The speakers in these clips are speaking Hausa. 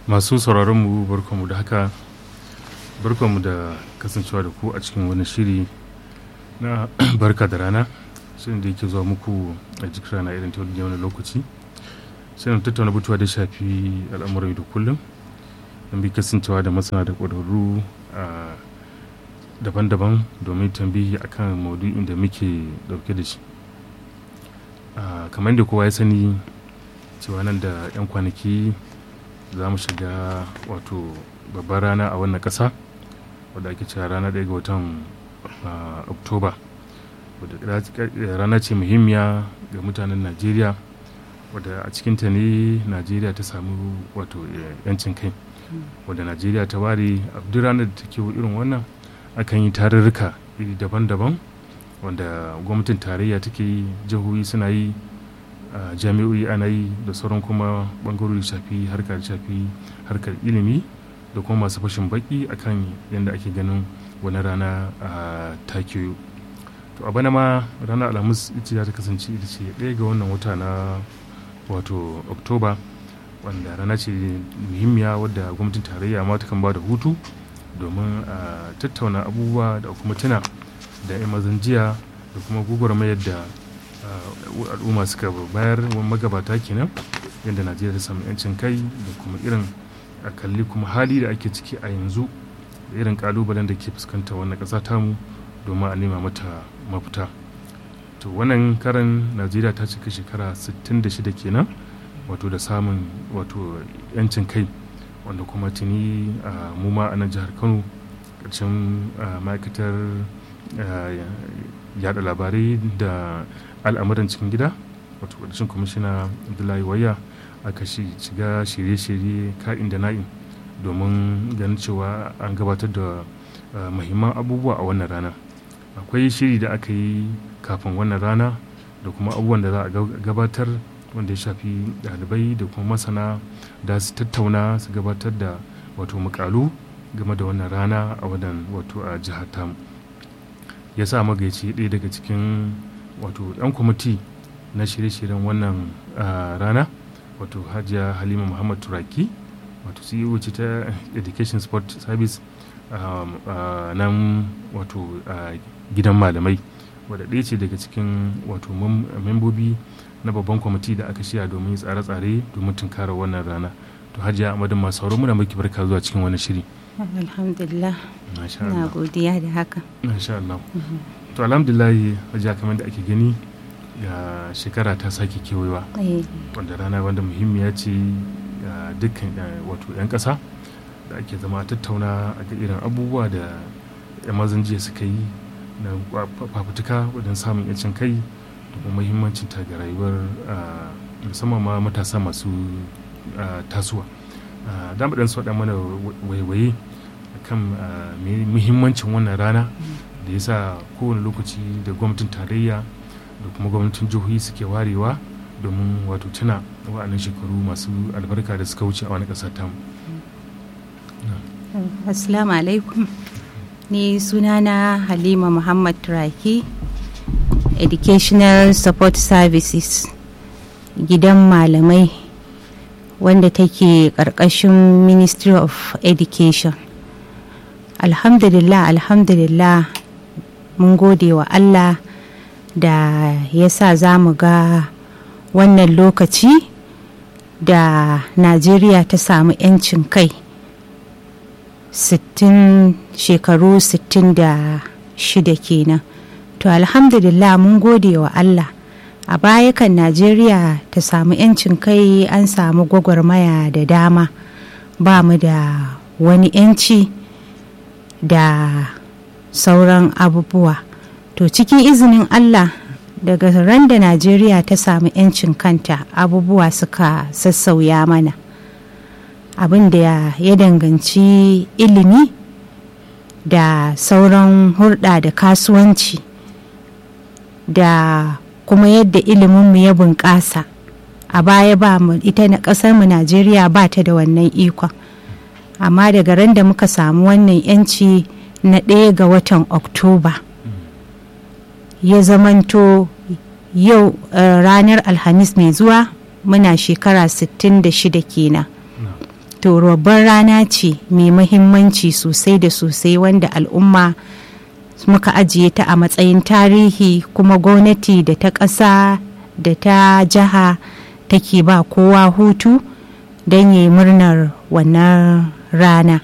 masu sauraron mu barkanmu da haka barkanmu da kasancewa da ku a cikin wani shiri na barka da rana shirin da yake zuwa muku a jikin rana irin ta wani lokaci shirin tattauna batuwa da shafi al'amuran da kullum don bi kasancewa da masana da ƙwararru a daban-daban domin tambihi akan maudu'in da muke dauke da shi kamar da kowa ya sani cewa nan da 'yan kwanaki za mu shiga wato babbar rana a wannan ƙasa wadda ake cewa rana ɗaya ga watan oktoba wadda rana ce muhimmiya ga mutanen najeriya wadda a cikinta ne najeriya ta samu wato yancin kai wadda najeriya ta ware a duk ranar da take irin wannan akan yi tarurruka iri daban-daban wanda gwamnatin tarayya take yi jihohi suna yi jami'o'i ana yi da sauran kuma bangarori shafi harkar shafi harkar ilimi da kuma masu fashin baki akan yadda ake ganin wani rana a takiyo to a bana ma ranar alhamis ita ta kasance ita ce ɗaya ga wannan wata na wato oktoba wanda rana ce muhimmiya wadda gwamnatin tarayya ma ta kan ba da hutu domin a tattauna abubuwa da kuma tuna da 'yan mazan jiya da kuma mayar da al'umma suka bayar magabata kenan yadda najeriya ta samu 'yancin kai da kuma irin a kalli kuma hali da ake ciki a yanzu da irin kalubalen da ke fuskanta wannan ƙasa tamu domin a nema mata mafita to wannan karan najeriya ta cika shekara 66 kenan wato da samun wato 'yancin kai wanda kuma tuni mu ma a nan jihar kano ƙarshen ma'aikatar yada labarai da al'amuran cikin gida wato ƙarshen kwamishina abdullahi waya aka shiga shirye-shirye ka'in da na'in domin ganin cewa an gabatar da mahimman abubuwa a wannan rana akwai shiri da aka yi kafin wannan rana da kuma abubuwan da za a gabatar wanda ya shafi ɗalibai da kuma masana da su tattauna su gabatar da wato mukalu game da wannan rana a wadan wato a jihar tamu ya sa magaici ɗaya daga cikin wato ɗan kwamiti na shirye-shiryen wannan rana wato hajiya halima muhammad turaki wato ceo ce ta education sport service nan wato gidan malamai wadda ɗaya ce daga cikin wato membobi na babban kwamiti da aka shirya domin tsare-tsare domin tunkara wannan rana to hajiya amadin masu sauran muna maki barka zuwa cikin wani shiri alhamdulillah na godiya da haka masha Allah to alhamdulillah hajiya kamar da ake gani ga shekara ta sake kewayewa wanda rana wanda muhimmiya ce ga dukkan wato 'yan ƙasa da ake zama tattauna a ga irin abubuwa da 'yan mazan jiya suka yi na fafutuka wajen samun 'yancin kai da kuma muhimmancin ta ga rayuwar musamman ma matasa masu tasowa da mu dan so da mana waiwaye kan muhimmancin wannan rana da ya sa kowane lokaci da gwamnatin tarayya da kuma gwamnatin jihohi suke warewa domin wato tuna wa'annan shekaru masu albarka da suka wuce a wani ƙasa tamu. assalamu alaikum ni sunana halima muhammad turaki educational support services gidan malamai wanda take ƙarƙashin ministry of education alhamdulillah alhamdulillah mun gode wa allah da ya sa za mu ga wannan lokaci da najeriya ta samu 'yancin kai 60 shekaru 66 kenan to alhamdulillah mun gode wa allah a baya kan najeriya ta samu 'yancin kai an samu gwagwarmaya da dama ba mu da wani 'yanci da sauran abubuwa to cikin izinin allah daga ran da najeriya ta samu 'yancin kanta abubuwa suka sassauya mana abin da ya danganci ilimi da sauran hulɗa da kasuwanci da kuma yadda iliminmu ya bunƙasa a baya ba mu ita na ƙasarmu najeriya ba ta da wannan ikon amma daga ran da muka samu wannan 'yanci na ɗaya ga watan oktoba ya zamanto yau uh, ranar alhamis mai zuwa muna shekara 66 kenan to babban rana ce mai mahimmanci sosai da sosai wanda al'umma muka ajiye ta a matsayin tarihi kuma gwamnati da ta ƙasa da ta jiha take ba kowa hutu don yi murnar wannan rana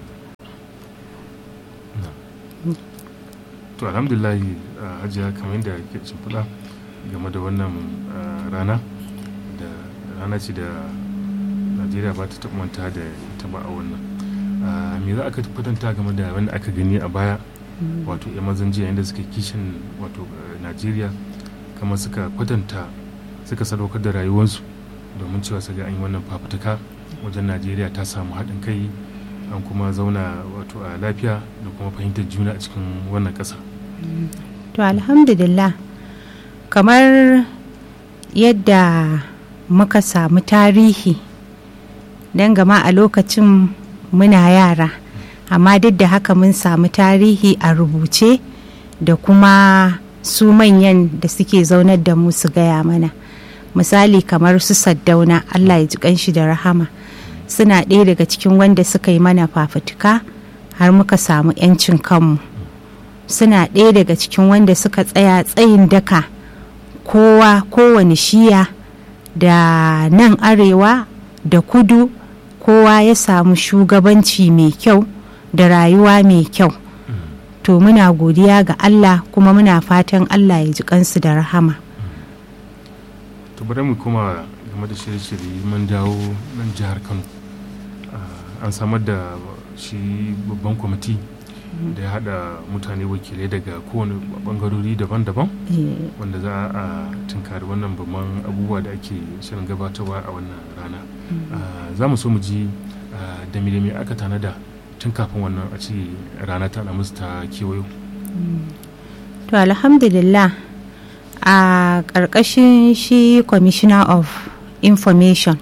to alhamdulillah hajiya kamar yadda ke shimfiɗa game da wannan rana da rana ce da najeriya ba ta manta da ita ba a wannan me za aka kwatanta game da wanda aka gani a baya wato yan mazan jiya yadda suka kishin wato najeriya kamar suka kwatanta suka sadaukar da rayuwarsu domin cewa su ga an yi wannan fafutuka wajen najeriya ta samu haɗin kai an kuma zauna wato a lafiya da kuma fahimtar juna a cikin wannan ƙasa to alhamdulillah kamar yadda muka samu tarihi don gama a lokacin muna yara amma duk da haka mun samu tarihi a rubuce da kuma su manyan da suke zaunar da mu su gaya mana misali kamar su saddauna allah ya ji kanshi da rahama suna ɗaya daga cikin wanda suka yi mana fafutuka har muka samu 'yancin kanmu suna ɗaya daga cikin wanda suka tsaya tsayin daka kowa kowane shiya da nan arewa da kudu kowa ya samu shugabanci mai kyau da rayuwa mai kyau to muna godiya ga allah kuma muna fatan allah ya ji kansu da rahama to bari mu kuma game da shirye-shirye mun dawo nan jihar kano an samar da shi babban kwamiti da ya hada mutane wakilai daga kowane bangarori daban-daban wanda za a tunkari wannan babban abubuwa da ake shirin gabatarwa a wannan rana za mu so mu ji da me aka tanada tun kafin wannan a ce rana ta musu ta kewayo to alhamdulillah a ƙarƙashin shi commissioner of information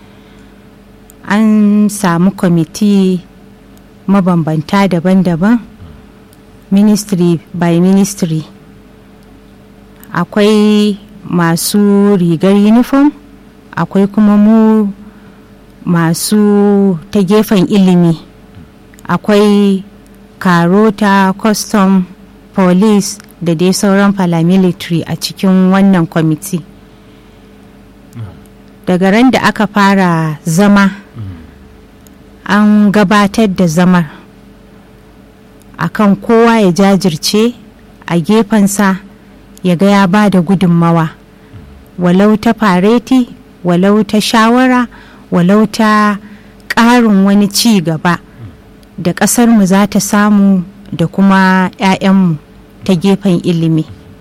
an samu kwamiti mabambanta daban-daban ministry by ministry akwai masu rigar uniform akwai kuma mu masu ta gefen ilimi akwai karota custom police da dai sauran paramilitary a cikin wannan kwamiti daga ran da aka fara zama an gabatar da zamar akan kowa ya jajirce a gefensa ya ga ya ba da gudunmawa walau ta fareti walau ta shawara walau ta ƙarin wani ci gaba da ƙasarmu za ta samu da kuma 'ya'yanmu ta gefen ilimi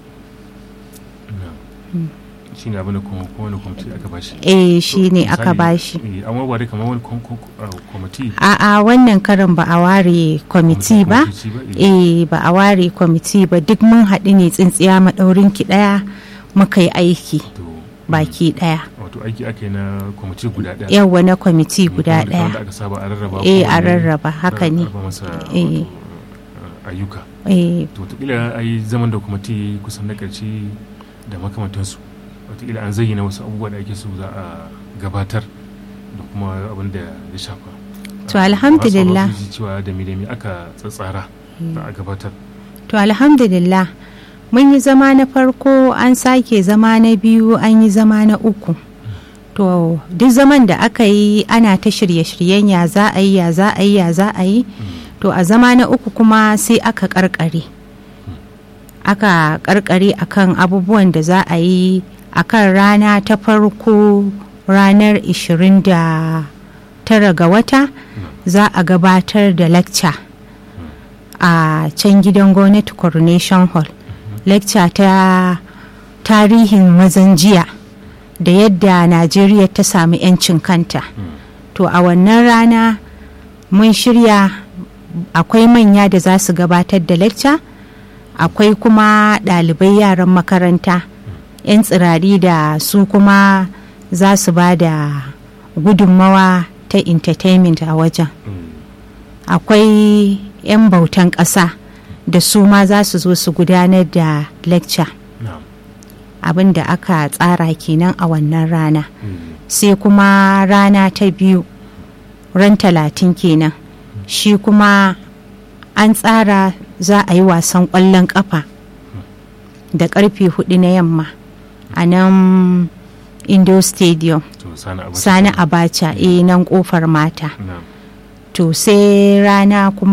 shi ne abin da kowane kwamiti aka bashi eh shi ne aka bashi an ware kamar wani kwamiti a'a wannan karin ba a ware kwamiti ba eh ba a ware kwamiti ba duk mun haɗu ne tsintsiya maɗaurin ki ɗaya muka yi aiki baki ɗaya wato aiki ake na kwamiti guda ɗaya yawwa na kwamiti guda ɗaya aka saba a rarraba eh a rarraba haka ne eh ayyuka eh to wataƙila a yi zaman da kwamiti kusan na ƙarshe da makamantansu wataƙila an zayyana wasu abubuwa da ake so za a gabatar da kuma abin da ya shafa to alhamdulillah cewa da me aka tsatsara za a gabatar to alhamdulillah mun yi zama na farko an sake zama na biyu an yi zama na uku to duk zaman da aka yi ana ta shirye-shiryen ya za a yi ya za a yi ya za a yi to a zama na uku kuma sai aka karkare aka karkare akan abubuwan da za a yi akan rana ta farko ranar 29 ga wata za a gabatar da lecture a can gidan gwamnati coronation hall lecture ta tarihin mazan jiya da yadda najeriya ta sami 'yancin kanta to a wannan rana mun shirya akwai manya da za su gabatar da lecture akwai kuma ɗalibai yaran makaranta 'yan tsirari da su kuma za su ba da gudunmawa ta entertainment a wajen akwai 'yan bautan ƙasa da su ma za su zo su gudanar da lecture abin da aka tsara kenan a wannan rana sai kuma rana ta biyu ran talatin kenan shi kuma an tsara za a yi wasan ƙwallon ƙafa da ƙarfe hudu na yamma a nan indo stadium to sani abacha sani abacha eh nan kofar mata na'am to sai rana kuma